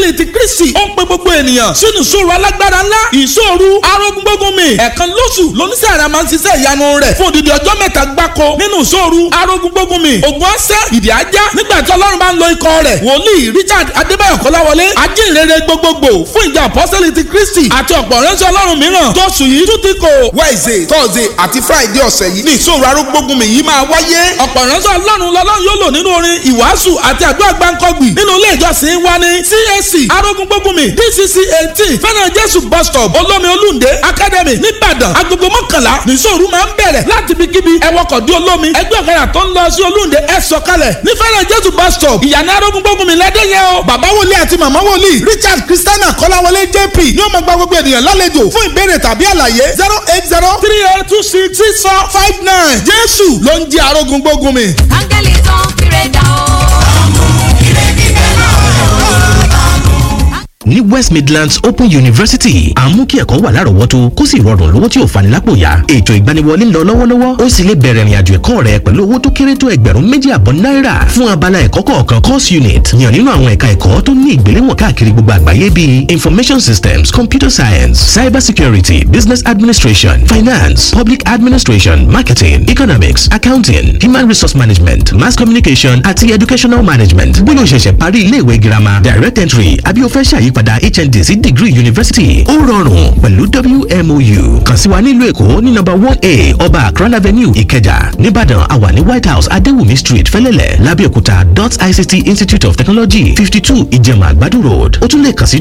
apọ́sítẹ́lì ti kristi ó ń pe gbogbo ènìyàn sínú ìṣòro alágbára ńlá ìṣòro arógúngbógunmi ẹ̀ẹ̀kan lóṣù lóníṣẹ́ àrà máa ń ṣiṣẹ́ ìyanu rẹ̀ fún odidi ọjọ́ mẹ́ta gbáko nínú ìṣòro arógúngbógunmi ògùn ọ̀sẹ̀ ìdí ajá nígbà tí ọlọ́run bá ń lo ikọ̀ rẹ̀ wòlíì richard adébáyọ̀ kọ́láwọlé ajínrere gbogbogbò fún ìjọ apọ́sítẹ́lì ti kristi àti ọ̀pọ̀ ránṣẹ́ ọlọ́run mìíràn tóṣù yìí tún ti kò wednesday thursday àti friday ọ̀sẹ̀ yìí ní ìṣòro arógbógunmi yìí máa wáyé. ọ̀pọ̀ ránṣẹ́ ọlọ́run lọ́lọ́run yóò lò nínú orin ìwàásù àti àdúrà gbáǹkọ́gbì nínú ilé ìjọsìn wa ní CAC arógúngbógunmi DCC eighteen fẹ́ràn jésù bus stop olómi olúndé academy nìbàdàn agogo mọ́kànlá nìṣòro máa ń bẹ̀rẹ̀ láti ibikíbi ẹwọ́kọ̀ dí olómi ẹgbẹ́ ọ̀kadà tó ń lọ sí olúndé ẹ sọ̀kalẹ̀ ní fẹ́ràn jésù bus stop ìyànà arógúngbógunmi lẹ́dẹ̀yẹ o bàbá wòlíì àti màmá wòlíì richard christiana kọ́láwọlé jp ni ó máa gba gbogbo ènìyàn lálejò fún ìbéèrè tàbí àlàyé zero eight zero three eight two six six four five nine jésù ló ń jẹ́ arógúngbógunmi. áńgẹ́lì tó ń pèrè dà ó. ní west midlands open university à ń mú kí ẹ̀kọ́ wà lárọ̀ọ́wọ́tó kó sì rọrùn lówó tí ò fani lápò yá ètò ìgbaniwọlé ń lọ lọ́wọ́lọ́wọ́ ó sì lè bẹ̀rẹ̀ ìrìnàjò ẹ̀kọ́ rẹ pẹ̀lú owó tó kéré tó ẹgbẹ̀rún méjì àbọ̀ náírà fún abala ẹ̀kọ́ kọ̀ọ̀kan course unit yàn nínú àwọn ẹ̀ka ẹ̀kọ́ tó ní ìgbéléwọ̀n káàkiri gbogbo àgbáyé bíi information systems computer science cyber security business administration finance public administration marketing economics accounting human resource management mass communication àti educational management bóyá o ṣẹ̀ṣẹ̀ parí iléèwé girama direct entry àbí o fẹ́ ṣàyípadà hnd sí degree university ó rọrùn pẹ̀lú wmou kàn sí wa nílùú èkó ní number one a ọba akran avenue ìkẹjà nìbàdàn àwa ní white house adéwùmí street fẹ́lẹ́lẹ̀ lábẹ́òkúta dot ict institute of technology fifty two ìjẹ̀mà àgbàdo road ó tún lè kàn sí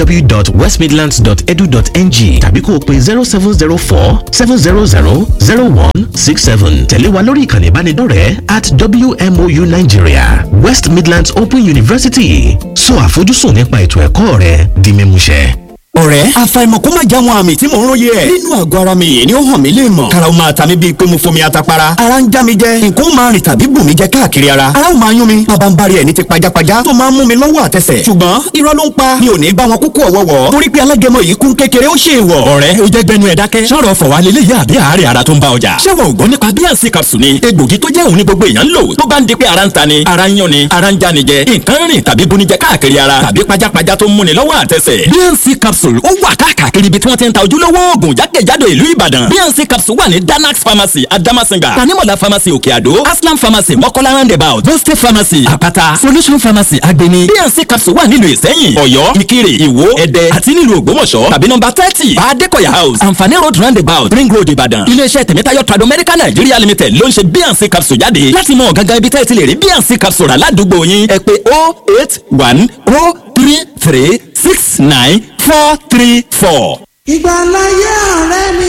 www.westmidlands.edu.ng tàbí kó o pe zero seven zero four seven zero zero zero one six seven tẹ̀lé wa lórí ìkànnì ìbánidọ́rẹ̀ẹ́ at wmou nigeria west midlands open university sọ àfojúsùn nípa ètò ẹ̀kọ́ rẹ di mímúṣẹ. ọ̀rẹ́ àfàìmọ̀ kó má já wọn àmì tí mò ń róye ẹ̀. nínú àgọ́ ara mi yìí ni ó hàn mí lè mọ̀. karaw máa ta mi bíi pé mo fomi atapara. ara ń já mi jẹ nǹkan ó máa rìn tàbí bù mí jẹ káàkiri ara. ara ó máa yún mi bàbá ń bari ẹ̀ ní ti pajápajá tó máa ń mú mi lọ́wọ́ àtẹsẹ̀. ṣùgbọ́n irọ́ ló ń pa mi ò ní bá wọn kúkú ọ̀wọ́wọ́. torí pé alágẹmọ yìí kún kékeré ó ṣe é wọ̀. ọ̀rẹ́ o jẹ́ gbẹnu ẹ̀ dákẹ́. sọ̀rọ̀ fọ̀wá lélẹ̀ yá àbí àárẹ̀ ara tó ń bá ọjà. ṣé wọn ò gbọ́ nípa bíànsì capsule ni egbògi tó jẹ́ òun ní gbogbo èèyàn ń lò tó bá ń di pé ara ń ta ni ara ń yán ni ara ń já ni jẹ nǹkan rìn tàbí bunijẹ káàkiri ara tàbí pajápajá tó ń múni lọ́wọ́ àtẹsẹ̀. bíànsì capsule ó wà káàkiri ibi tí wọ́n ti ń ta ojúlówó oògùn jákèjádò ìlú ìbàdàn bnc capsule wà ní danax pharmacy adamasinga tanimola pharmacy òkè àdó aslam pharmacy mọ́kọ́lá roundabout boste pharmacy àpáta solution pharmacy agbeni bnc capsule wà nílùú ìsẹ́yìn ọ̀yọ́ ìkirè ìwó ẹ̀dẹ́ àti nílùú ògbómọ̀ṣọ́ tàbí nọ́mbà thirty adékọ̀yà house anfani road roundabout ring road ìbàdàn iléeṣẹ́ tẹ̀mẹ́tayọ̀ trado medical nigeria limited ló ń ṣe bnc capsule jáde láti mọ gangan ibi tẹ́ ẹ ti lè rí bnc capsule rà ládùúgbò yín ẹ pè oh eight one oh three three six nine four three four. ìgbàláyé ọ̀rẹ́ mi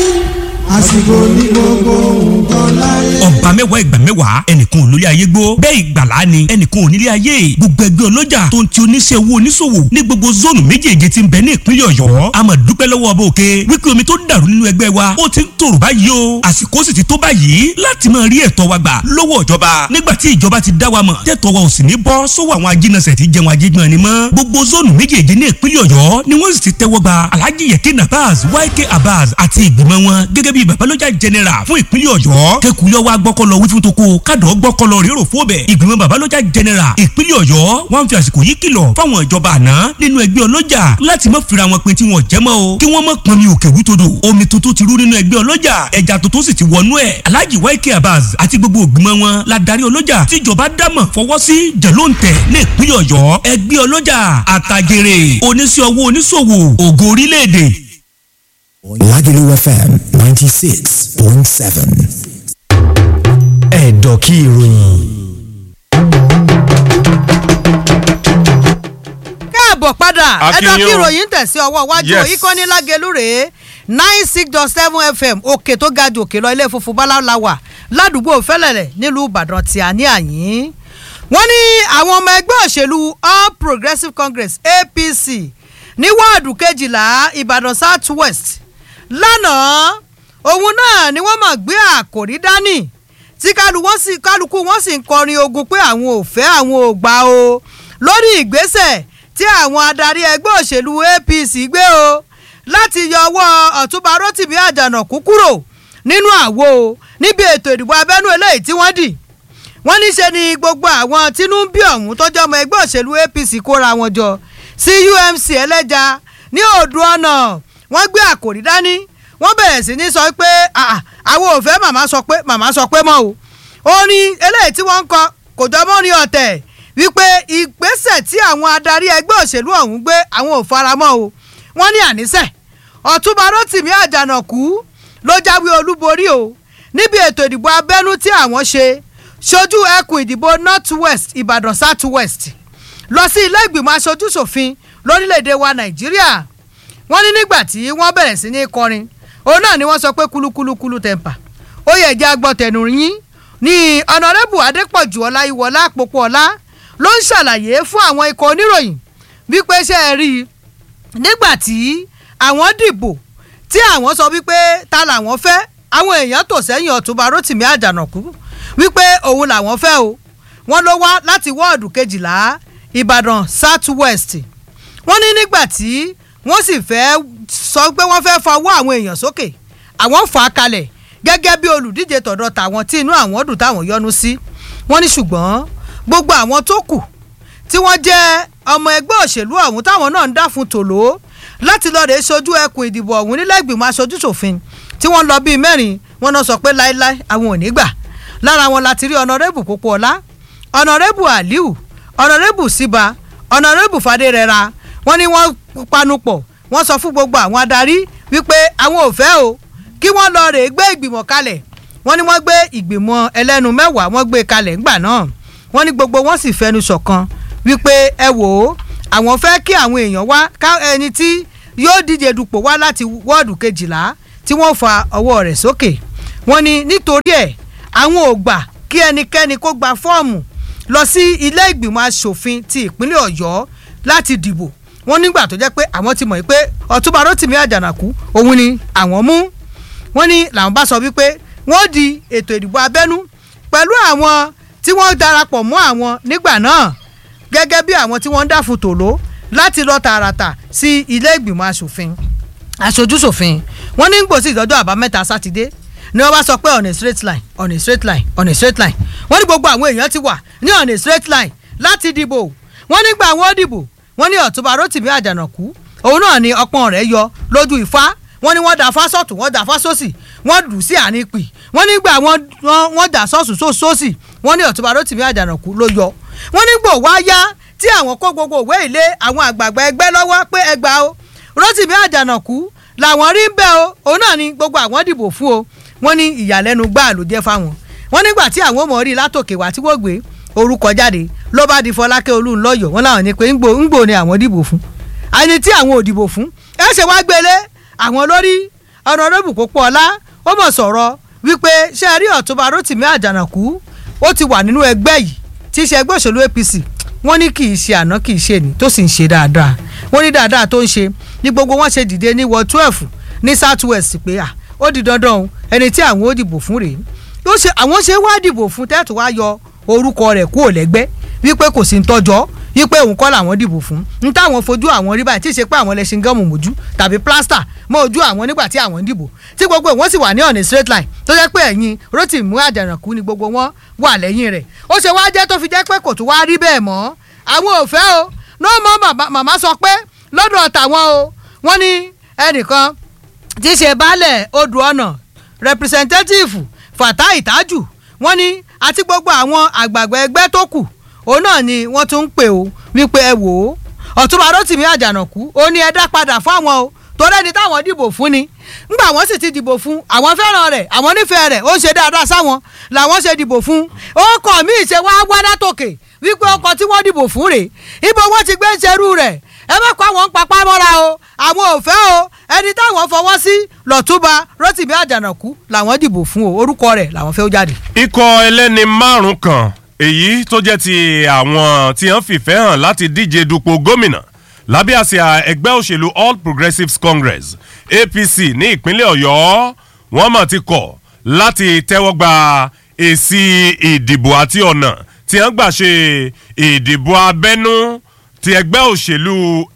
àsìkò ní gbogbo nǹkan láyé. ọba mẹ́wàá ìgbà mẹ́wàá ẹnìkan ò lórí ayé gbó bẹ́ẹ̀ ìgbàlá ni ẹnìkan ò nílé ayé gbogbo ẹgbẹ́ ọlọ́jà tó ń ti oníṣẹ́ owó oníṣòwò ní gbogbo zónù méjèèjì tí ń bẹ ní ìpínlẹ̀ ọ̀yọ́ a máa dúpẹ́ lọ́wọ́ ọba òkè wípé omi tó dàrú nínú ẹgbẹ́ wa ó ti ń tòrò báyìí o àsìkò sì ti tó báyìí láti máa rí ẹ̀tọ́ wa gbà lọ́wọ́ ìjọba nígbà tí ìjọba ti dá wa mọ̀ tẹ́tọ́ wa ò sì ní bọ́ sọ́wọ́ àwọn ajínasẹ̀ tí jẹun ajégbọ́n ni mọ́ gbogbo zónù méjèèjì ní ìpínlẹ̀ ọ̀yọ́ ni wọ́n sì ti tẹ́wọ́ gba alhaji yekin abaz yk abaz àti ìgbìmọ̀ wọn gẹ́gẹ́ bí babalọ́jà general fún ìpínlẹ̀ ọ̀yọ́ kẹkùlẹ̀ wa gbọ́kọ́ lọ wí fún toko kádọ̀ gbọ́kọ́ lọ rérò fóbẹ̀ ìgbìmọ̀ babalọ́jà general ìpínlẹ̀ ọ̀yọ́ wọ́n fi àsìkò yìí kìlọ̀ fáwọn ìjọba àná nínú ẹgbẹ́ ọlọ́jà láti má fira wọn pin tí wọ́n jẹ́ mọ́ o kí wọ́n má pọn mi òkè wútodò omi tuntun ti rú nínú ẹgbẹ́ ọlọ́jà ẹja tuntun sì ti wọnú ẹ̀ alhaji yk abaz àti gbogbo ìgbìmọ̀ wọn la darí ọlọ́jà tíjọba dámọ̀ fọwọ́ sí jẹ̀lóǹtẹ̀ ní ìpínlẹ̀ ọ̀yọ́ ẹgbẹ́ ọlọ́jà àtàgèrè oníṣẹ́ ọwọ́ oníṣòwò ògo orílẹ̀-èdè Lagelu FM 96.7. Ẹ̀dọ̀ kí ìròyìn. káàbọ̀ padà ẹ̀dọ̀ Akínyìn kí o. ìròyìn tẹ̀sí ọwọ́ iwájú Yes. ìkànnì lágẹ̀lú rèé nine six dot seven fm òkè tó ga ju òkè lọ ilé funfun báláwo wà ládùúgbò fẹ́lẹ̀lẹ̀ nílùú ìbàdàn tí a ní àyín. wọ́n ní àwọn ọmọ ẹgbẹ́ òṣèlú all progressives congress apc ní wọ́ọ̀dù kejìlá ìbàdàn south west lánàá òun náà ni wọ́n mọ̀ gbé àkòrí dání tí kálu- wọ́n sì- kálukú wọn sì ń kọrin ogun pé àwọn ò fẹ́ àwọn ò gbà o lórí ìgbésẹ̀ tí àwọn adarí ẹgbẹ́ òṣèlú apc gbé o láti yọ ọwọ́ ọ̀túnba rotimi àjànàkú kúrò nínú àwo o níbi ètò ìdìbò abẹ́nú eléyìí tí wọ́n dì wọ́n ní ṣe ni gbogbo àwọn tínú ń bí ọ̀hún tọ́jú ọmọ ẹgbẹ́ òṣèlú apc kóra wọn jọ sí umc ẹlẹ́ja ní odò ọ̀nà wọ́n gbé àkòrí dání wọ́n bẹ̀rẹ̀ sí ní sọ pé "Ah, àwọn ò fẹ́ màmá sọ pé màmá sọ pé mọ́ o ó ní eléyìí tí wọ́n ń kọ kò jọ mọ́ ní ọ̀tẹ̀ wípé ìgbésẹ̀ tí àwọn adarí ẹgbẹ́ òṣèlú ọ̀hún gbé àwọn ò faramọ́ o wọ́n ní àníṣe ọ̀túnba rotimi àjànàkú ló jáwé olúborí o níbi ètò ìdìbò abẹ́nú tí àwọn ṣe ṣojú ẹkùn ìdìbò north west ìbàdàn south west lọ sí ilé ìgbìmọ̀ aṣojú ṣòfin lórílẹ̀‐èdè wa nàìjíríà wọ́n ní nígbà tí wọ́n bẹ̀rẹ̀ sí ní kọrin òun náà ni wọ́n sọ pé kúlúkúlúkúlú tẹ̀m̀pà ó yẹ jẹ́ agbọ́tẹ̀nù yín ní ọ̀nàrẹ́bù adépọ̀jù ọláyíwọlá àpòpọ̀ ọlá ló ń ṣàlàyé fún àwọn ikọ̀ oníròyìn wípé ṣe é rí i nígbà tí àwọn dìbò tí àwọn sọ wípé ta làwọn fẹ́ àwọn èèyàn tò sẹ́yìn ọ̀túnba rotimi àjànàkú wípé òun làwọn fẹ́ o wọ́n ló wá láti wọ́ọ̀dù kejìlá ìbàdàn south west wọ́n ní nígbà tí wọ́n sì fẹ́ sọ pé wọ́n fẹ́ fọwọ́ àwọn èèyàn sókè àwọn fà á kalẹ̀ gẹ́gẹ́ bí olùdíje tọ̀dọ̀ tàwọn tí inú àwọn dùn táwọn yọnu sí wọ́n ní ṣùgbọ́n gbogbo àwọn tó kù tí wọ́n jẹ́ ọmọ ẹgbẹ́ òṣèlú ọ̀hún táwọn náà ń dá fún tòló láti lọ́ọ́ rèé sojú ẹkùn ìdìbò ọ̀hún nílẹ̀ ìgbìmọ̀ aṣojú ṣòfin tí wọ́n lọ bíi mẹ́rin wọ́n náà sọ pé láéláé àwọn ò ní gbà lára wọn láti rí ọ̀nàrẹ́bù Pópóọlá ọ̀nàrẹ́bù Aliu ọ̀nàrẹ́bù Síba ọ̀nàrẹ́bù Fadérẹra wọ́n ní wọ́n panupọ̀ wọ́n sọ fún gbogbo àwọn adarí wípé àwọn ò fẹ́ o kí wọ́n lọ rèé gbé ìgbìmọ̀ kalẹ̀ wọ́n ní wọ́n gbé ìgbìmọ̀ ẹlẹ́nu mẹ́wàá wọ́n gbé kalẹ̀ ńgbà náà wọ́n ní gbogbo wọn sì fẹnu ṣọ̀kan wípé ẹ wò ó àwọn fẹ́ kí àwọn èèyàn wá ká ẹni tí yóò díje dupò wá láti wọ́ọ̀dù kejìlá tí wọ́n fa ọwọ́ rẹ̀ sókè wọ́n ní nítorí ẹ̀ àwọn ò gbà kí ẹnikẹ́ni kó gba fọ́ọ̀mù lọ sí ilé ìgbìmọ̀ asòfin ti ìpínlẹ̀ ọ̀yọ́ láti dìbò wọ́n nígbà tó jẹ́ pé àwọn ti mọ̀ pé ọ̀túnba rotimi àjànàkú òun ni àwọn mú wọ́n ní làwọn bá sọ wípé wọ́n di ètò ìdìbò abẹ́nú pẹ̀lú àwọn tí wọ́n darapọ̀ mọ́ àwọn nígbà náà gẹ́gẹ́ bí àwọn tí wọ́n ń dáfun tòló láti lọ tààràtà sí ilé ìgbìmọ̀ asòfin aṣojúṣòfin wọ́n ní gbòsí ìdọ́jọ́ àbámẹ́ta sátidé ni wọ́n bá sọ pé on a straight line on a straight line on a straight line wọ́n ní gbogbo àwọn èèyàn ti wà ní on a straight line láti dìbò wọ́n nígbà wọ́n dìbò wọ́n ní ọ̀túnba rotimi àjànàkú òun náà ni ọpọ́n rẹ̀ yọ lójú ìfá wọ́n ní wọ́n dà fásọ̀tù wọ́n dà fásọ̀sì wọ́n dùn sí àárín pì wọ́n nígbà wọ́n dà sọ́ọ̀sù sósì wọ́n ní ọ̀túnba rotimi àjànàkú ló yọ wọ́n nígbò wá yá tí àwọn kó gbogbo òwe ilé àwọn àgbààgbà ẹgbẹ́ lọ́wọ́ pé ẹgbà o rotimi àjànàkú làwọn rí ń bẹ́ o òun náà ni gbogbo àwọn dìbò fún o wọ́n ní ìyàlẹ́nu gbáà ló jẹ́ fáwọn wọ́n nígbà tí àwọn ọmọ rí látòkè wá tí wọ́n gbé orúkọ jáde ló bá di fọlákẹ́ olúńlọ́yọ̀ wọ́n láwọn ní pé ńgbò ńgbò ni àwọn dìbò fún àní tí àwọn ò dìbò fún ẹ ṣe wá gbélé àwọn lórí ọ̀nàdọ́bù Pópóọlá ó mọ̀ sọ̀rọ̀ wípé ṣe rí ọ̀túnba rotimi àjànàkú ó ti wà nínú ẹgbẹ́ yìí tí í ṣe ẹgbẹ́ òṣèlú APC wọ́n ní kì í ṣe àná kì í ṣe ní tó sì ń ṣe dáadáa wọ́n ní dáadáa tó ń ṣe ní gbogbo wọn ṣe dìde ní wọ twelve ní south west pé à ó di dandan o ẹni tí àwọn ó dìbò fún rèé ó ṣe àwọn ṣe wá dìbò fún tẹ́tù wá yọ orúkọ rẹ̀ kúrò lẹ́gbẹ́ wípé kò sí ń tọ́jọ́ wípé òun kọ́ làwọn dìbò fún n táwọn fojú àwọn rí báyìí tí ì ṣe pé àwọn lẹ́sìn gọ́ọ̀mù mójú tàbí plaster mọ́ ojú àwọn nígbà tí àwọn ń dìbò tí gbogbo wọn sì wà ní ọ̀nà straight line tó jẹ́ pé ẹ̀yìn Rotimi Àjànàkú ni gbogbo wọn wà lẹ́yìn rẹ̀ ó ṣe wá jẹ́ tó fi jẹ́ pé kò tún wá rí bẹ́ẹ̀ mọ́ àwọn ò fẹ́ o ní ọmọ màmá sọ pé lọ́dọ̀ tàwọn o wọ́n ní ẹnìkan tí í ṣe baálẹ̀ odò ọ̀nà representative Fatai Tájù wọ́n ní àti gbogbo àwọn àgbààgbà ẹgbẹ́ tó kù òun náà ni wọ́n tún ń pè ó wípé ẹ wò ó ọ̀túnba Rotimi Àjànàkú ó ní ẹ dá padà fáwọn o torí ẹni táwọn dìbò fún ni ngbà wọ́n sì ti dìbò fún àwọn fẹ́ràn rẹ̀ àwọn nífẹ̀ẹ́ rẹ̀ ó ń ṣe dáadáa sáwọn làwọn ṣe dìbò fún ó kọ̀ mí ìṣe wá wá látòkè wípé ọkọ̀ tí wọ́n dìbò fún rèé ibo wọ́n ti gbé ń ṣerú rẹ̀ ẹ má kó àwọn ń papá mọ́ra o àwọn ò fẹ́ o ẹni táwọn fọwọ́ sí lọ́túnba Rotimi Àjànàkú làwọn dìbò fún o orúkọ rẹ̀ làwọn fẹ́ ó jáde. ikọ̀ ẹlẹ́ni márùn-ún kan èyí tó jẹ́ ti àwọn tí wọ́n fìfẹ́ hàn láti díje dupò gómìnà lábẹ́ àsíá ẹgbẹ́ òṣèlú All Progressives Congress APC ní ìpínlẹ̀ Ọ̀yọ́ wọ́n mọ̀ ti kọ̀ láti tẹ́wọ́ gba èsì ìdìbò àti ọ̀nà tí wọ́n gbà ṣe ìdìbò abẹ́nú ti ẹgbẹ́ òṣèlú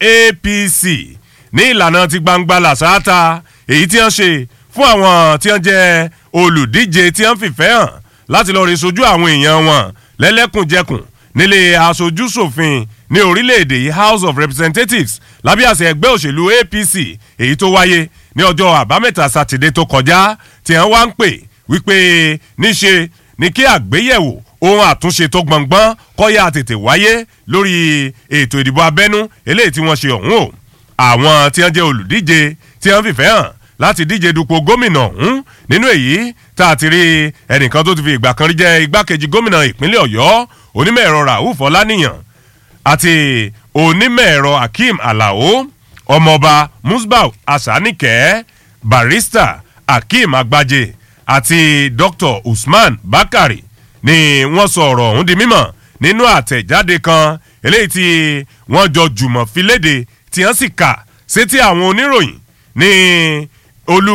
APC ní ìlànà ti gbangba làṣáátà èyí tí wọ́n ṣe fún àwọn tí wọ́n jẹ́ olùdíje tí wọ́n fìfẹ́ hàn láti lọ́ọ́ rí sojú àwọn èèyàn wọn lẹ́lẹ́kùnjẹkùn nílé aṣojúṣòfin ní orílẹ̀-èdè yìí house of representatives lábẹ́ àṣẹ ẹgbẹ́ òṣèlú apc èyí tó wáyé ní ọjọ́ àbámẹ́ta sátidé tó kọjá tí wọ́n wá ń pè wípé níṣe ni kí àgbéyẹ̀wò ohun àtúnṣe tó gbọ̀ngbọ́n kọ́yà tètè wáyé lórí ètò ìdìbò abẹ́nú eléyìí tí wọ́n ṣe ọ̀hún o àwọn tí wọ́n jẹ́ olùdíje tí wọ́n fìfẹ́ hàn láti díje dupò gómìnà ọ̀hún nínú èyí tá a ti rí ẹnìkan tó ti fi ìgbà kan rí jẹ́ igbákejì gómìnà ìpínlẹ̀ ọ̀yọ́ onímọ̀ ẹ̀rọ rauf ọláníyàn àti onímọ̀ ẹ̀rọ akeem alao ọmọọba musbau asanike barista akeem agbaje àti dr usman bakari ni wọ́n sọ ọ̀rọ̀ ọ̀hún di mímọ̀ nínú àtẹ̀jáde kan eléyìí tí wọ́n jọ jùmọ̀ fi léde tí wọ́n sì kà sétí àwọn oníròyìn ní olú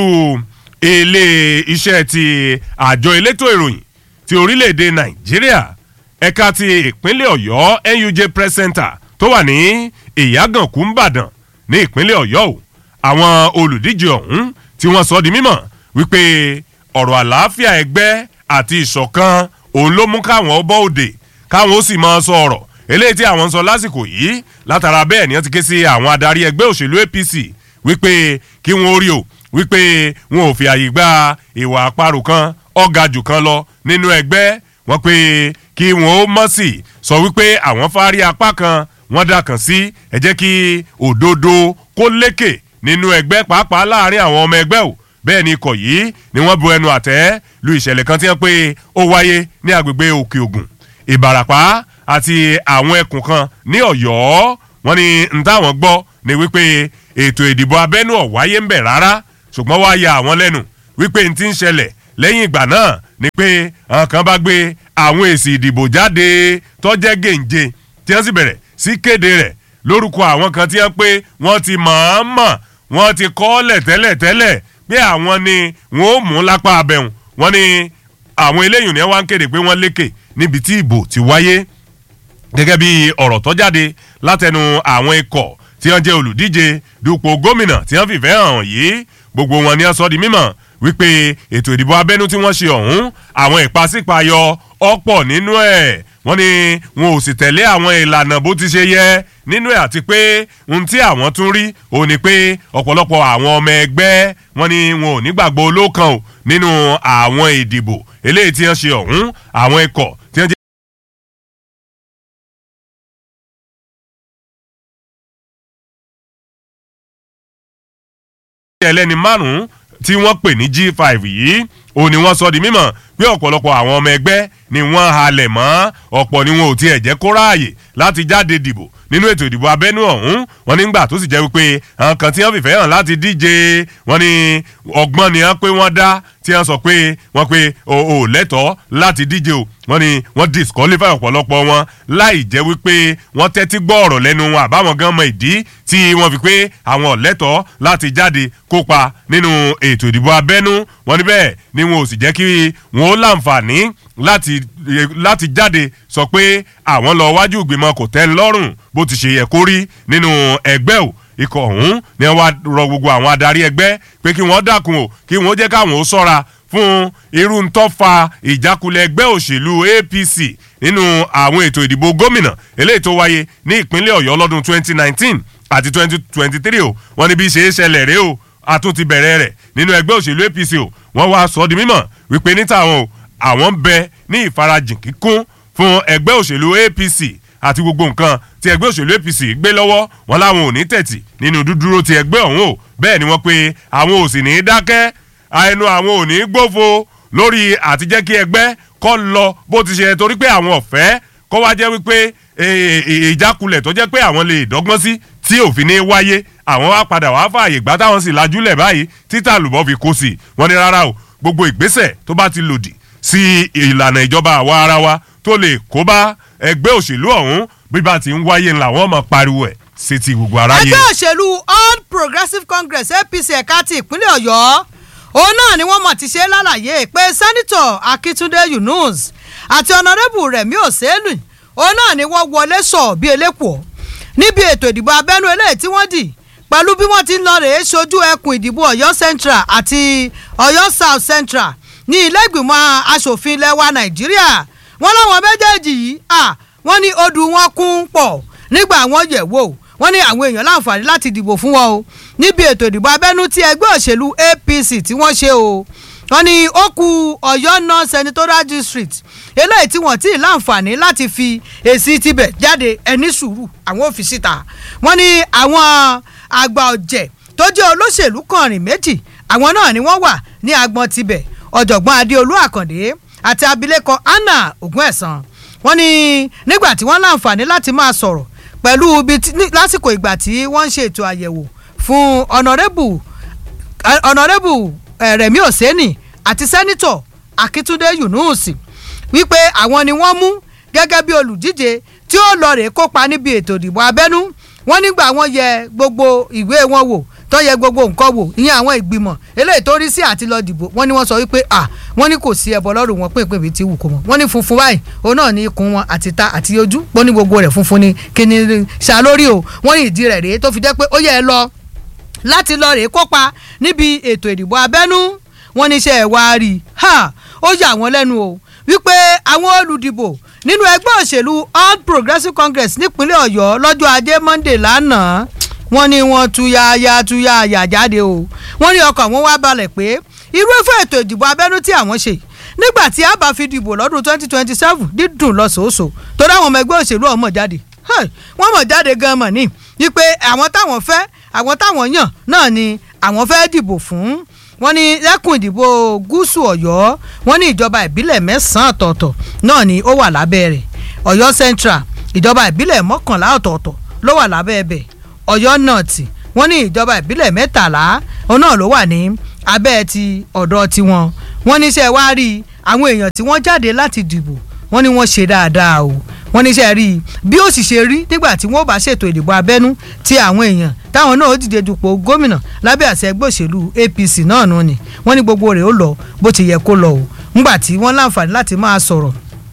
ilé iṣẹ́ ti àjọ elétò ìròyìn ti orílẹ̀-èdè nàìjíríà ẹ̀ka ti ìpínlẹ̀ ọ̀yọ́ nuj press center tó wà ní ìyàgànkú ńbàdàn ní ìpínlẹ̀ ọ̀yọ́ o àwọn olùdíje ọ̀hún tí wọ́n sọ di mímọ̀ wípé ọ̀rọ̀ àlàáfíà ẹgbẹ́ àti ìṣọ̀kan òun ló mú káwọn bọ́ òde káwọn ó sì máa sọ ọ̀rọ̀ eléyìí tí àwọn ń sọ lásìkò yìí látara bẹ́ẹ̀ ni wọ́n ti ké sí àwọn adarí ẹgbẹ́ òṣèlú apc wípé kí wọ́n ó rí o wípé wọn ò fi àyè gba ìwà àparò kan ọ̀gá jù kan lọ nínú ẹgbẹ́ wọn pé kí wọn ó mọ̀ sí sọ wípé àwọn fárí apá kan wọ́n dà kàn sí ẹ jẹ́ kí òdodo kó lékè nínú ẹgbẹ́ pàápàá láàrin àwọn ọmọ ẹgbẹ́ o bẹ́ẹ̀ ni ikọ̀ yìí ni wọ́n bu ẹnu àtẹ́ lu ìṣẹ̀lẹ̀ kan tí wọ́n pé ó wáyé ní agbègbè òkè ògùn ìbàràpá àti àwọn ẹkùn kan ní ọ̀yọ́ wọn ni n táwọn gbọ́ ni wípé ètò ìdìbò abẹ́nú ọ̀wáyé ń bẹ̀ rárá ṣùgbọ́n wá ya àwọn lẹ́nu wípé n ti ń ṣẹlẹ̀ lẹ́yìn ìgbà náà ni pé àwọn kan bá gbé àwọn èsì ìdìbò jáde tọ́jẹ́ gèǹje tí wọ́n sì bẹ̀rẹ̀ sí kéde rẹ̀ lórúkọ àwọn kan tí wọ́n pé wọ́n ti mọ̀ọ́mọ̀ wọ́n ti kọ́ọ́lẹ̀ tẹ́lẹ̀tẹ́lẹ̀ pé àwọn ni wọ́n ó mú lápá abẹ́hùn wọ́n ní àwọn eléyìí ni wọ́n á ń kéde pé wọ́n lékè níbi tí ìbò ti wáyé gẹ́gẹ́ bí ọ̀rọ̀ tó jáde látẹnu àwọn ikọ̀ tí wọ́n jẹ́ olùdíje dupò gómìnà tí wọ́n fìfẹ́ hàn yìí gbogbo wọn ni wọ́n sọ di mímọ̀ wípé ètò ìdìbò abẹ́nú tí wọ́n ṣe ọ̀hún àwọn ìpàsípàyọ ọ̀pọ̀ nínú ẹ̀ wọ́n ní wọn ò sì tẹ̀lé àwọn ìlànà bó ti ṣe yẹ nínú ẹ̀ àti pé ohun tí àwọn tún rí òun ni pé ọ̀pọ̀lọpọ̀ àwọn ọmọ ẹgbẹ́ wọn ni wọn ò nígbàgbọ́ olókan o nínú àwọn ìdìbò eléyìí tí wọ́n ṣe ọ̀hún àwọn ikọ̀ tí wọ́n jẹ́. ẹlẹ́ni márùn-ún tí wọ́n pè ní g5 yìí òun ni wọ́n sọ di mímọ̀ pé ọ̀pọ̀lọpọ̀ àwọn ọmọ ẹgbẹ́ ni wọ́n halẹ̀ mọ́ ọ̀pọ̀ ni wọn ò tiẹ̀ jẹ́ kó ráàyè láti jáde dìbò nínú ètò ìdìbò abẹ́nú ọ̀hún wọn nígbà tó sì jẹ́ wípé àwọn kan tí wọ́n fìfẹ́ hàn láti díje wọn ni ọgbọ́n ni wọ́n pé wọ́n dá tí wọ́n sọ pé wọ́n pé o ò lẹ́tọ̀ọ́ láti díje o wọ́n ní wọ́n disqualify ọ̀pọ̀lọpọ̀ wọn láì jẹ́ wípé wọ́n tẹ́tí gbọ́ ọ̀rọ̀ lẹ́nu wọn àbáwọn gan mọ ìdí tí wọ́n fi pé àwọn ọ̀lẹ́tọ̀ọ́ láti jáde kópa nínú ètò ìdìbò abẹ́nú wọn ní bẹ́ẹ̀ ni wọn ò sì jẹ́ kí wọn ó láǹfààní láti láti jáde sọ pé àwọn lọ wájú ìgbìmọ̀ kò tẹ́ ń lọ́rùn bó ti ṣe yẹ kó rí nínú ẹgbẹ́ o ikọ̀ ọ̀hún ni wọ́n rọ gbogbo àwọn adarí ẹgbẹ́ pé kí wọ́n dákun o kí wọ́n jẹ́ káwọn ó sọ́ra fún irú ń tọ́fà ìjákulẹ̀ ẹgbẹ́ òṣèlú apc nínú àwọn ètò ìdìbò gómìnà eléyìí tó wáyé ní ìpínlẹ̀ ọ̀yọ́ lọ́dún 2019 àti 2023 o wọ́n ní bí ṣe é ṣẹlẹ̀ rèé o a tún ti bẹ̀rẹ̀ rẹ̀ nínú ẹgbẹ́ òṣèlú apc o wọ́n wá sọ di mímọ̀ wípé níta àwọn o àwọn ń bẹ ní ìfarajìn kíkún fún ẹgbẹ́ òṣèlú apc àti gbogbo nǹkan tí ẹgbẹ́ òṣèlú apc gbé lọ́wọ́ wọn láwọn ò ní tẹ̀tì nínú dúdúró ti ẹgbẹ́ ọ̀hún o bẹ́ẹ̀ ni wọ́n pe àwọn ò sì ní í dákẹ́ ẹnu àwọn ò ní í gbófo lórí àtijẹ́ kí ẹgbẹ́ kọ́ lọ bó ti ṣe torí pé àwọn ọ̀fẹ́ kọ́ wá jẹ́ wípé ìjákulẹ̀ tó jẹ́ pé àwọn lè dọ́gbọ́n sí tí òfin ní wáyé àwọn wá padà wá fààyè gbá táwọn sì lajúlẹ̀ báyìí títà lùbọ́ fi kó sí wọ́n ní rárá o gbogbo ìgbésẹ̀ tó bá ti lòdì sí ìlànà ìjọba àwa ara wa tó lè kó bá ẹgbẹ́ òṣèlú ọ̀hún bí bá ti ń wáyé ńlá wọn mọ̀ pariwo ẹ̀ sí ti gbogbo aráyé. ẹgbẹ́ òṣèlú all progressives congress apc ẹ̀ka ti ìpínlẹ̀ ọ̀yọ́ òun náà ni wọ́n mọ̀ ti ṣe lálàyé pé sẹ́nitọ̀ akíntúndé yunus àti ọ̀nàrẹ́bù rẹ̀mí òsèlú òun náà ni wọ́n wọlé sọ bí elépo níbi ètò ìdìbò abẹ́nú eléyìí tí wọ́n dì pẹ̀lú bí wọ́n ti ń lọ rèé sojú ẹkùn ìdìbò ọ̀yọ́ central àti ọ̀yọ́ south central ní ilé ìgbìmọ̀ asòfin ilẹ̀ wa nàìjíríà wọ́n láwọn méjèèjì yìí wọ́n ní odù wọn kún pọ̀ nígbà àwọn yẹ̀ wò wọ́n ní àwọn èèyàn láǹfààní láti dìbò fún wọn o níbi ètò ìdìbò abẹ́nú tí ẹgbẹ́ òṣèlú apc tí wọ́n ṣe o wọ́n ní ó ku ọ̀yọ́ north senatorial district eléyìí tí wọ́n ti láǹfààní láti fi èsì tibẹ̀ jáde ẹni sùúrù àwọn ò fi síta wọ́n ní àwọn àgbà ọ̀jẹ̀ tó jẹ́ olóṣèlú kànrin méjì àwọn náà ni wọ́n wà ní agbọn tibẹ̀ ọ̀jọ̀gbọ́n adéolú àkàndé àti abilékọ anna ògúnẹ̀sán wọ́n ní nígbà tí wọ́n láǹfààní láti máa sọ̀rọ̀ pẹ̀lú ibi tí- ní- lásìkò ìgbà tí wọ́n ń ṣe ètò àyẹ̀wò fún ọ̀nàrẹ́bù ọ̀nàrẹ́bù rẹ̀mí òsẹ́nì àti sẹ́nitọ̀ akíntúndé yunus wípé àwọn ni wọ́n mú gẹ́gẹ́ bí olùdíje tí ó lọ rèé kópa níbi ètò ìdìbò abẹ́nú wọ́n nígbà wọ́n yẹ gbogbo ìwé wọn wò tó yẹ gbogbo nǹkan wò ìyẹn àwọn ìgbìmọ̀ eléyìí tó rí sí àti lọ dìbò wọ́n ní wọ́n sọ wípé à wọ́n ní kò sí ẹbọ lọ́rùn wọn pínpín bíi ti wù kó mọ́ wọ́n ní funfun báyìí òun náà ní ikùn wọn àti ta àti ojú wọ́n ní gbogbo rẹ̀ funfun ni kíni ṣàlórí o wọ́n ní ìdí rẹ̀ rèé tó fi jẹ́ pé ó yẹ ẹ lọ láti lọ rèé kópa níbi ètò ìdìbò abẹ́nú wọn níṣẹ́ ẹ̀ wá rí i ha ó yà wọ́n lẹ́nu o wípé àwọn olùdìbò nínú ẹgbẹ́ òṣèlú all progressives congress nípínlẹ̀ ọ̀yọ́ lọ́jọ́ ajé monday lánàá wọ́n ní wọ́n túyáyá túyáyá jáde o wọ́n ní ọkàn wọn wá balẹ̀ pé irú ẹ̀fọ́ ètò ìdìbò abẹ́nú tí àwọn ṣe nígbà tí a bá fi dìbò lọ́dún twenty twenty seven dídùn lọ́sọ̀ọ́sọ̀ tó dáwọn ọmọ ẹgbẹ́ òṣèlú ọmọ jáde Hey, wọ́n mọ̀ jáde gan mọ̀ ní wípé àwọn táwọn fẹ́ àwọn táwọn yàn náà ni àwọn fẹ́ dìbò fún wọ́n ní lẹ́kùn ìdìbò gúúsù ọ̀yọ́ wọ́n ní ìjọba ìbílẹ̀ mẹ́sàn-án ọ̀tọ̀ọ̀tọ̀ náà ni ó wà lábẹ́ rẹ̀ ọ̀yọ́ central ìjọba ìbílẹ̀ mọ́kànlá ọ̀tọ̀ọ̀tọ̀ ló wà lábẹ́ ẹbẹ̀ ọ̀yọ́ north wọ́n ní ìjọba ìbílẹ̀ mẹ́tàlá òun náà ló wà ní abẹ́ ti ọ̀dọ̀ tiwọn wọ́n ní sẹ́ wá rí àwọn èèyàn tí wọ́n jáde láti dìbò wọ́n ní wọ́n ṣe dáadáa o wọ́n ní sẹ́ rí i bí ó sì ṣe rí nígbà tí wọ́n bá ṣètò ìdìbò abẹ́nú tí àwọn èèyàn táwọn náà ó dìde dupò gómìnà lábẹ́ àṣẹ ẹgbẹ́ òṣèlú apc náà nù ni wọ́n ní gbogbo rẹ̀ ó lọ bó ti yẹ kó lọ o ńgbà tí wọ́n láǹfààní láti máa sọ̀rọ̀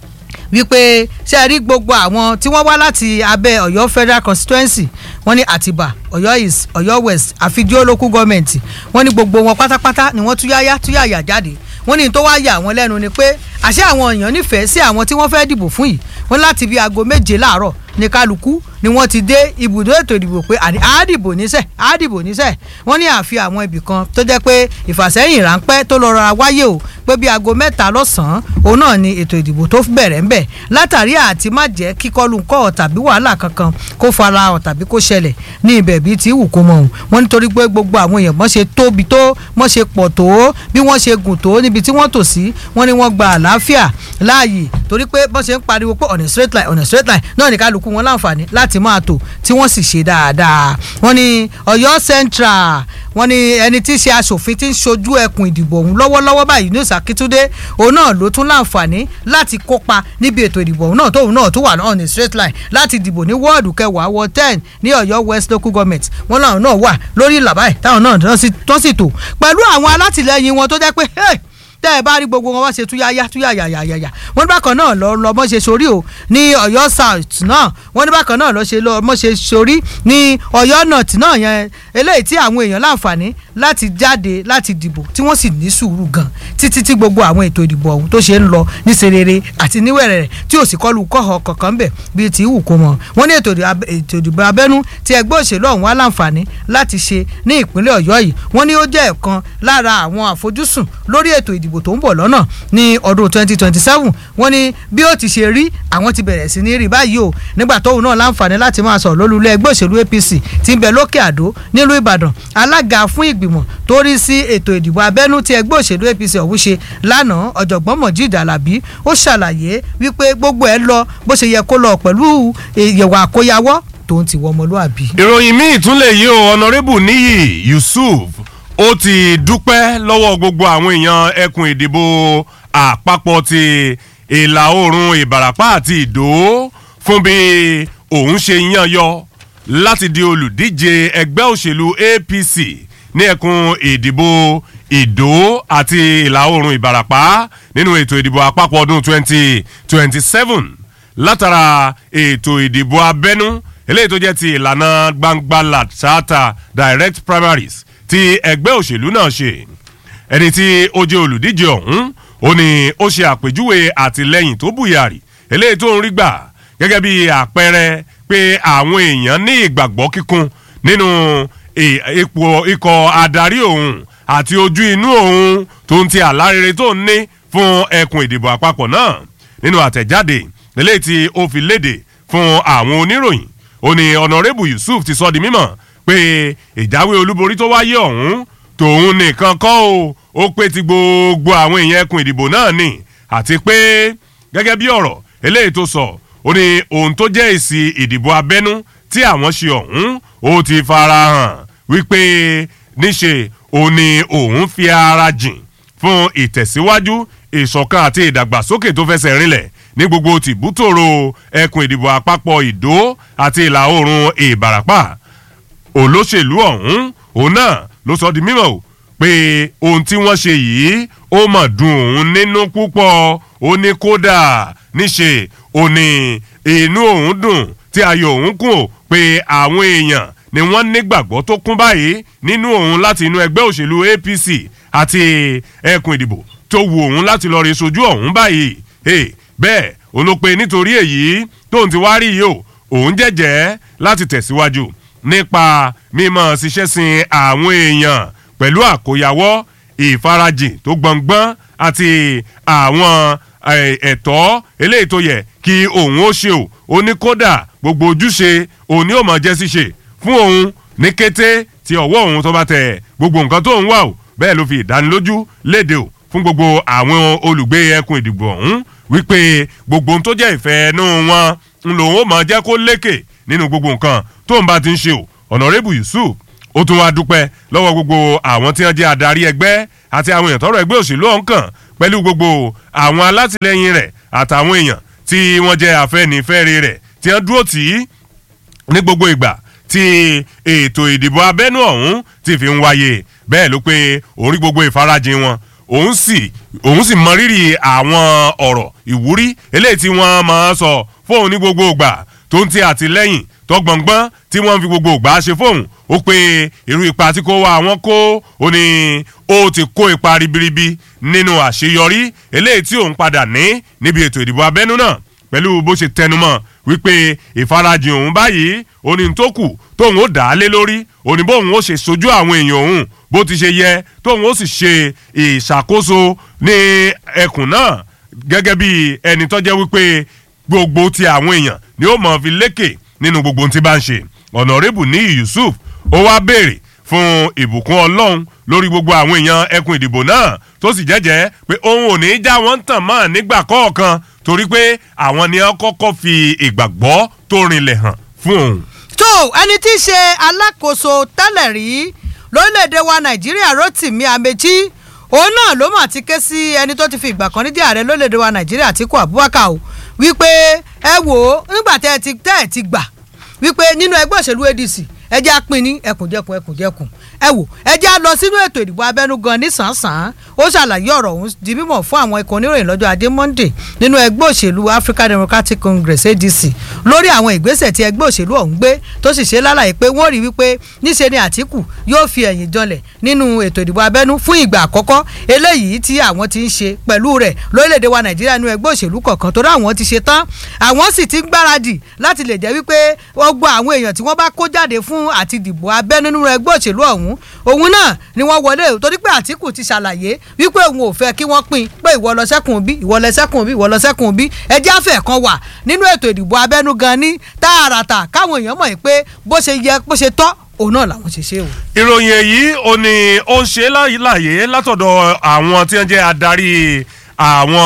wípé ṣe rí gbogbo àwọn tí wọ́n wá láti abẹ́ ọ̀yọ́ federal constituency wọ́n ní àtìbà ọ̀yọ́ east ọ̀yọ́ west àfijó local government wọ́n ní gbogbo wọn pátápátá ni wọ́n túyáyá túyàyà jáde wọ́n ní tó wá yà wọ́n lẹ́nu ni pé àṣé àwọn èèyàn nífẹ̀ẹ́ sí àwọn tí wọ́n fẹ́ dìbò fún yìí wọ́n láti bí aago méje láàárọ̀ ní kálukú ni wọ́n ti dé ibùdó ètò ìdìbò pé àní àádìbò níṣẹ́ àádìbò níṣẹ́ wọ́n ní àfi àwọn ibì kan tó jẹ́ pé ìfàsẹ́yìn ráńpẹ́ tó lọ rọra wáyé o pé bí aago mẹ́ta lọ́sàn-án òun náà ni ètò ìdìbò tó bẹ̀rẹ̀ ń bẹ̀ látàrí àti má jẹ́ kíkọlù ńkọ́ tàbí wàhálà kankan kó fara hàn tàbí kó ṣẹlẹ̀ ní ibẹ̀ bíi ti wù kó mọ̀ ọ́n wọ́n nítorí pé gbogbo àwọn èèyàn mọ́ ṣe tóbi tó mọ́ ṣe pọ̀ tó bí wọ́n ṣe gùn tó níbi tí wọ́n tò sí wọ́n ní wọ́n gba àlàáfíà láàyè torí pé bọ́n ṣe ń pariwo pé ọ̀nà straight line ọ̀nà straight line náà ní kálukú wọn láǹfààní láti máa tò tí wọ́n sì ṣe dáadáa wọ́n ní ọ̀yọ́ central wọ́n ní ẹni tí í ṣe aṣòfin tí ń ṣojú ẹkùn ìdìbò ọ̀hún lọ́wọ́lọ́wọ́ báyìí ní ìsàkítúndé òun náà ló tún láǹfààní láti kópa níbi ètò ìdìbò ọ̀hún náà tóun náà tún wà on a straight line láti dìbò ní wọ́ọ̀dù kẹwàá wọ ten ní ọ̀yọ́ west local government wọ́n náà náà wà lórí ìlà báyìí táwọn náà tán sì tò pẹ̀lú àwọn alátìlẹyìn wọn tó jẹ́ pé hey, tẹ́ ẹ bá rí gbogbo wọn wá ṣe túyáyá túyáyáyáyá wọ́n ní bákan náà lọ lọ mọ́ ṣe sórí o ní ọ̀yọ́ south náà wọ́n ní bákan náà lọ ṣe lọ mọ́ ṣe sórí ní ọ̀yọ́ north náà yẹn eléyìí tí àwọn èèyàn láǹfààní láti jáde láti dìbò tí wọ́n sì ní sùúrù gan títí tí gbogbo àwọn ètò ìdìbò ọ̀hún tó ṣe ń lọ ní serere àti níwẹ̀rẹ̀ tí ò sì kọlu kọ́họ kankan bẹ̀ bíi ti wù kó mọ̀ wọ́n ní ètò ìdìbò abẹ́nú tí ẹgbẹ́ òṣèlú ọ̀hún wá láǹfààní láti ṣe ní ìpínlẹ̀ ọ̀yọ́ yìí wọ́n ní ó jẹ́ ẹ̀kan lára àwọn àfojúsùn lórí ètò ìdìbò tó ń bọ̀ lọ́nà ní ọdún 2027 wọ́n ní bí ó ti ṣe rí àwọn ti bẹ̀rẹ̀ sí ní rí báyìí o nígbà tóun náà láǹfààní láti máa sọ̀rọ̀ lólulẹ̀ ẹgbẹ́ òṣèlú apc ti ń bẹ lókè àdó nílùú ìbàdàn alága fún ìgbìmọ̀ tó rí sí ètò ìdìbò abẹ́nú tí ẹgbẹ́ òṣèlú apc ọ̀hún ṣe lánàá ọ̀jọ̀gbọ́n mọ̀jíd alábí ó ṣàlàyé wípé gbogbo ẹ̀ lọ bó ṣe yẹ kó lọ pẹ̀lú ìyẹ̀wò àkóyawọ́ tó ń ti wọ ọmọlúàbí. ìròyìn míì tún lè yí o ọ̀nàrẹ́bù níyì yusuf ó ti dúpẹ́ lọ́wọ́ gbogbo àwọn èèyàn ẹkùn ìdìbò àpapọ̀ ti ìlà oòrùn ìbàràpá àti ìdó fún bí òun ṣe yan yọ láti di olùdíje ẹgbẹ́ òṣèlú apc ní ẹkùn ìdìbò ìdó àti ìlà oòrùn ìbàràpá nínú ètò ìdìbò àpapọ̀ ọdún 2027 látara ètò ìdìbò abẹ́nú eléyìí tó jẹ́ ti ìlànà gbangba làtàtà direct primaries tí ẹgbẹ́ òṣèlú náà ṣe ẹni tí ó jẹ́ olùdíje ọ̀hún ó ní ó ṣe àpèjúwe àtìlẹ́yìn tó bùyàrí eléyìí tó ń rí gbà gẹ́gẹ́ bí àpẹẹrẹ pé pé àwọn èèyàn ní ìgbàgbọ́ kíkún nínú ipò ikọ̀ adarí òun àti ojú inú òun tó ń ti àlárere tó ń ní fún ẹkùn ìdìbò àpapọ̀ náà nínú àtẹ̀jáde eléyìí tí ó fi léde fún àwọn oníròyìn ó ní ọ̀nàrẹ́bù yusuf ti sọ di mímọ̀ pé ìjáwé olúborí tó wáyé ọ̀hún tòun nìkan kọ́ o ó pé ti gbogbo àwọn èèyàn ẹkùn ìdìbò náà ni àti pé gẹ́gẹ́ bí ọ̀rọ̀ eléyìí tó sọ ó ní ohun tó jẹ́ èsì ìdìbò abẹ́nú tí àwọn ṣe ọ̀hún ó ti fara hàn wípé níṣe òun ni òun fi ara jìn fún ìtẹ̀síwájú ìṣọ̀kan àti ìdàgbàsókè tó fẹsẹ̀ rinlẹ̀ ní gbogbo tìbútòrò ẹkùn ìdìbò àpapọ̀ ìdó àti ìlà oòrùn ìbàràpà olóṣèlú ọ̀hún òun náà ló sọ di mímọ̀ o pé ohun tí wọ́n ṣe yìí ó mọ̀ dùn òun nínú púpọ̀ ó ní kódà níṣe ó ní inú òun dùn tí ayọ̀ òun kùn ó pé àwọn èèyàn ni wọ́n nígbàgbọ́ tó kún báyìí nínú òun láti inú ẹgbẹ́ òṣèlú apc àti ẹkùn ìdìbò tó wu òun láti lọ rí sojú ọ̀hún báyìí bẹ́ẹ̀ òun ló pe nítorí èyí tóun ti wá rí yìí o òun jẹ́jẹ́ láti tẹ̀síwájú nípa mímọ́ ṣiṣẹ́ sin àwọn èèyàn pẹ̀lú àkóyawọ́ ìfarajìn tó gbọ̀ngbọ́n àti àwọn ẹ̀tọ́ eléyìí tó yẹ kí òun ó ṣe o ó ní kódà gbogbo ojúṣe òun ni ó mọ̀ jẹ́ ṣíṣe fún òun ní kété tí ọwọ́ òun tó bá tẹ̀ gbogbo nǹkan tó ń wà o bẹ́ẹ̀ ló fi ìdánilójú léde o fún gbogbo àwọn olùgbé ẹkùn ìdìbò ọ̀hún wípé gbogbo ohun tó jẹ́ ìfẹ́ ẹnu wọn ń lòun ó mọ̀ jẹ́ kó lékè nínú gbogbo nǹkan tó ń bá ti ń ṣe o ọ̀nàrẹ́bù yusuf ó tún wá dúpẹ́ lọ́wọ́ gbogbo àwọn tí wọ́n jẹ́ adarí ẹgbẹ́ àti àwọn èèyàn tọrọ ẹgbẹ́ òṣèlú ọ̀hún kàn pẹ̀lú gbogbo àwọn alátìlẹyìn rẹ̀ àtàwọn èèyàn tí wọ́n jẹ́ afẹ́nifẹ́re rẹ̀ tí wọ́n dúró tì í ní gbogbo ìgbà tí ètò ìdìbò abẹ́nú ọ̀hún ti fi ń wáyé bẹ́ẹ̀ ló pé orí gbogbo ìfarajìn wọn òun sì òun sì mọrírì àwọn ọ̀rọ̀ ìwúrí eléyìí tí wọ́n máa sọ fóun ní gbogbo ìgbà tó ń ti àtìlẹ́yìn tó gbọ̀ngbọ́n tí wọ́n fi gbogbo ìgbà ṣe fóun ó pé irú ipa tí kò wá àwọn kó ó ní ó ti kó ipa ribiribi nínú àṣeyọrí eléyìí tí òun padà ní níbi ètò ìdìbò abẹ́nú náà pẹ̀lú bó ṣe tẹnumọ́ wípé ìfarajìn òun báyìí oní tó kù tóun ó dà á lé lórí òní bóun ó ṣe sojú àwọn èèyàn òun bó ti ṣe yẹ tóun ó sì ṣe ìṣàkóso ní ẹkùn náà gẹ́gẹ́ bí ẹni tó jẹ́ wípé gbogbo ti àwọn èèyàn ni ó mọ̀ fi lékè nínú gbogbo tí bá ń ṣe ọ̀nàrẹ́bù ní yusuf ó wá béèrè fún ìbùkún ọlọ́run lórí gbogbo àwọn èèyàn ẹkùn ìdìbò náà tó sì jẹ́jẹ́ pé òun ò ní í já wọ́n tàn mọ́ nígbà kọ̀ọ̀kan torí pé àwọn ni wọ́n kọ́kọ́ fi ìgbàgbọ́ tó rinlẹ̀ hàn fún òun. tó ẹni tí í ṣe alákòóso tẹ́lẹ̀ rí lórílẹ̀‐èdè wa nàìjíríà rotimi amechi òun náà ló mà ti ké sí ẹni tó ti fi ìgbà kan ní jẹ́ ààrẹ lórílẹ̀‐èdè wa nàìjíríà àtíkù abubakar o wípé ẹ wò ó nígbà tẹ́ ẹ ti tẹ́ ẹ ti gbà wípé nínú ẹgbẹ́ òṣèlú adc ẹ jẹ́ apin ní ẹkùnjẹkùn ẹkùnjẹkùn ẹ wò ẹ jẹ́ lọ sínú ètò ìdìbò abẹ́nú gan nísànsán ó ṣàlàyé ọ̀rọ̀ ọ̀hún di mímọ̀ fún àwọn ikọ̀ oníròyìn lọ́jọ́ adé monday nínú ẹgbẹ́ òṣèlú african democratic congress adc lórí àwọn ìgbésẹ̀ tí ẹgbẹ́ òṣèlú ọ̀hún gbé tó sì ṣe lálàyé pé wọ́n rí wípé níṣe ni àtìkù yóò fi ẹ̀yìn janlẹ̀ nínú ètò ìdìbò abẹ́nú fún ìgbà àkọ́kọ́ eléyìí tí àwọn ti ń ṣe pẹ̀lú rẹ̀ lórílẹ̀‐èdè wa nàìjíríà nínú ẹgbẹ́ òṣèlú kọ̀ọ̀kan tó dáwọn ti ṣe tán àwọn sì ti ń gbáradì láti lè jẹ́ wípé gbogbo àwọn èèyàn tí wọ́n bá kó jáde fún àti dìbò abẹ́ nínú ẹgbẹ́ òṣèlú ọ̀hún òun náà ni wọ́n wọlé torí pé àtìkù ti ṣàlàyé wípé òun ò fẹ́ kí wọ́n pín pé ìwọ lọ sẹ́kùn bí ìwọ lọ sẹ́kùn bí ìwọ lọ sẹ́kùn bí ẹjẹ́ àfẹ́ kan wà nínú ètò ìdìbò abẹ́nú gan ní tààràtà káwọn èèyàn mọ̀ pé bó ṣe yẹ bó ṣe tọ́ òun náà làwọn ṣe ṣe o. ìròyìn èyí ò ní ó ń ṣe láàyè látọ̀dọ̀ àwọn tí wọ́n jẹ́ adarí àwọn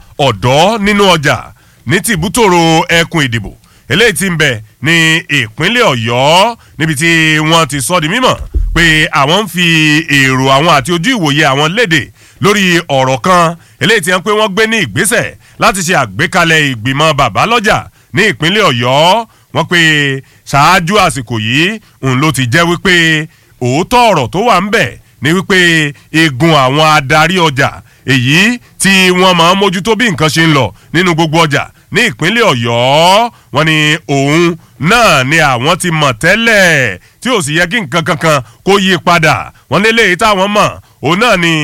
ọ̀dọ́ nínú ọjà ní tìbútòrò ẹkùn ìdìbò eléyìí ti ń bẹ ní ìpínlẹ̀ ọ̀yọ́ níbi tí wọ́n ti sọ di mímọ̀ pé àwọn ń fi èrò àwọn àti ojú ìwòye àwọn léde lórí ọ̀rọ̀ kan eléyìí ti hàn pé wọ́n gbé ní ìgbésẹ̀ láti ṣe àgbékalẹ̀ ìgbìmọ̀ bàbá lọ́jà ní ìpínlẹ̀ ọ̀yọ́ wọ́n pé ṣáájú àsìkò yìí òun ló ti jẹ́ wípé òótọ́ ọ̀rọ̀ tó wà ń bẹ̀ ni wípé egun àwọn adarí ọjà èyí tí wọ́n máa ń mójútó bí nǹkan ṣe ń lọ nínú gbogbo ọjà ní ìpínlẹ̀ ọ̀yọ́ wọn ni òun náà ni àwọn ti mọ̀ tẹ́lẹ̀ tí ò sì yẹ kí nǹkan kankan kó yí padà wọn lé léyìí táwọn mọ̀ òun náà ni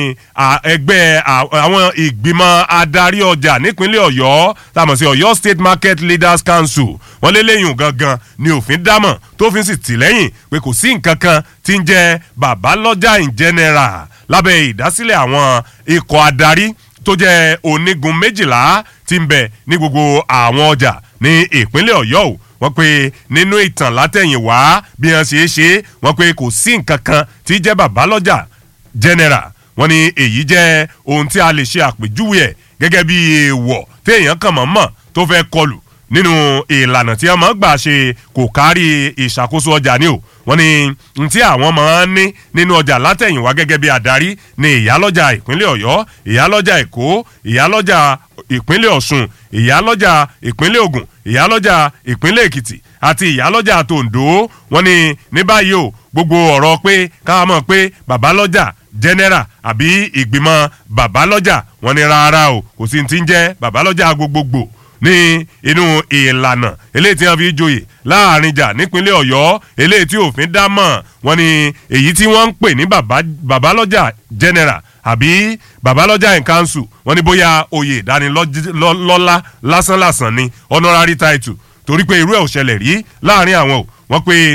ẹgbẹ́ àwọn ìgbìmọ̀ adarí ọjà nípínlẹ̀ ọ̀yọ́ tàmọ̀ sí ọ̀yọ́ state market leaders council wọ́n lé léyìn gangan ni òfin dámọ̀ tó fi sì tì lẹ́yìn pé kò sí nǹkan kan tí ń jẹ́ babalọ́jà in general lábẹ́ ìdásílẹ̀ àwọn ikọ̀ adarí tó jẹ́ onígun méjìlá tí ń bẹ ní gbogbo àwọn ọjà ní ìpínlẹ̀ ọ̀yọ́ o wọ́n pe nínú ìtàn látẹ̀yìnwá bí wọ́n ṣe é ṣe wọ́n pe kò sí nǹkan kan tí jẹ́ babalọ́jà general wọ́n ní èyí jẹ́ ohun tí a lè ṣe àpèjúwe ẹ̀ gẹ́gẹ́ bí èèwọ̀ téèyàn kàn mọ́ mọ́ tó fẹ́ kọlù nínú ìlànà tí wọ́n máa ń gbà ṣe kò kárí ìṣàkóso ọjà ni o wọ́n ní n tí àwọn máa ń ní nínú ọjà látẹ̀yìnwá gẹ́gẹ́ bí adarí ní ìyálọ́jà ìpínlẹ̀ ọ̀yọ́ ìyálọ́jà èkó ìyálọ́jà ìpínlẹ̀ ọ̀ṣun ìyálọ́jà ìpínlẹ̀ ògùn ìyálọ́jà ìpínlẹ̀ èkìtì àti ìyálọ́jà tòǹdó wọ́n ní ní báyìí o gbogbo ọ̀rọ̀ pé káwọn mọ̀ pé babalọ́jà general àbí ìgbìmọ̀ babalọ́jà wọ́n ní rárá o kò sí ti ń jẹ́ babalọ́jà gbogbogbò ní inú ìlànà eléyìí tí wọ́n fi joyè láàrin jà nípínlẹ̀ ọ̀yọ́ eléyìí tí òfin dá mọ̀ wọ́n ní èyí tí wọ́n ń pè ní babalọ́jà general àbí babalọ́jà in council wọ́n ní bóyá oyè ìdánilọ́lá lásánlàsàn ni honorary title torí pé irú ẹ̀ ò ṣẹlẹ̀ rí láàrin àwọn o wọ́n pe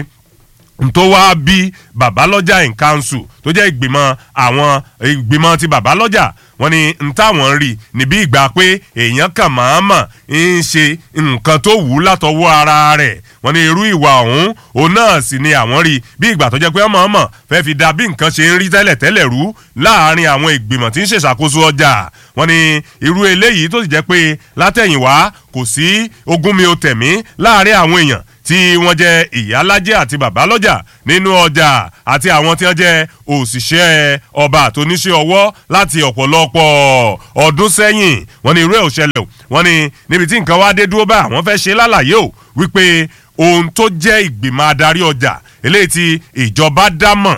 tó wá bí babalọ́jà in council tó jẹ́ ìgbìmọ̀ àwọn ìgbìmọ̀ ti babalọ́jà wọ́n ní n táwọn rí níbi ìgbà pé èèyàn kàn máa mọ̀ ń ṣe nǹkan tó wù ú látọwọ́ ara rẹ̀ wọ́n ní irú ìwà ọ̀hún òun náà sì ni àwọn rí bí ìgbà tó jẹ́ pé ọmọ ọmọ fẹ́ fi da bí nǹkan ṣe ń rí tẹ́lẹ̀ tẹ́lẹ̀ rú láàárín àwọn ìgbìmọ̀ tí ń ṣèṣàkóso ọjà wọ́n ní irú eléyìí tó sì jẹ́ pé látẹ̀yìnwá kò sí ogún mi ò tẹ̀mí láàárín àwọn èèyàn tí wọ́n jẹ́ ìyálájẹ́ àti bàbálọ́jà nínú ọjà àti àwọn tí wọ́n jẹ́ òṣìṣẹ́ ọba àtòníṣẹ́ ọwọ́ láti ọ̀pọ̀lọpọ̀ ọdún sẹ́yìn wọ́n ní irú ẹ̀ ò ṣẹlẹ̀ o wọ́n ní níbi tí nǹkan wá dé dúró bá àwọn fẹ́ ṣe lálàyé o wípé ohun tó jẹ́ ìgbìmọ̀ adarí ọjà eléyìí tí ìjọba dámọ̀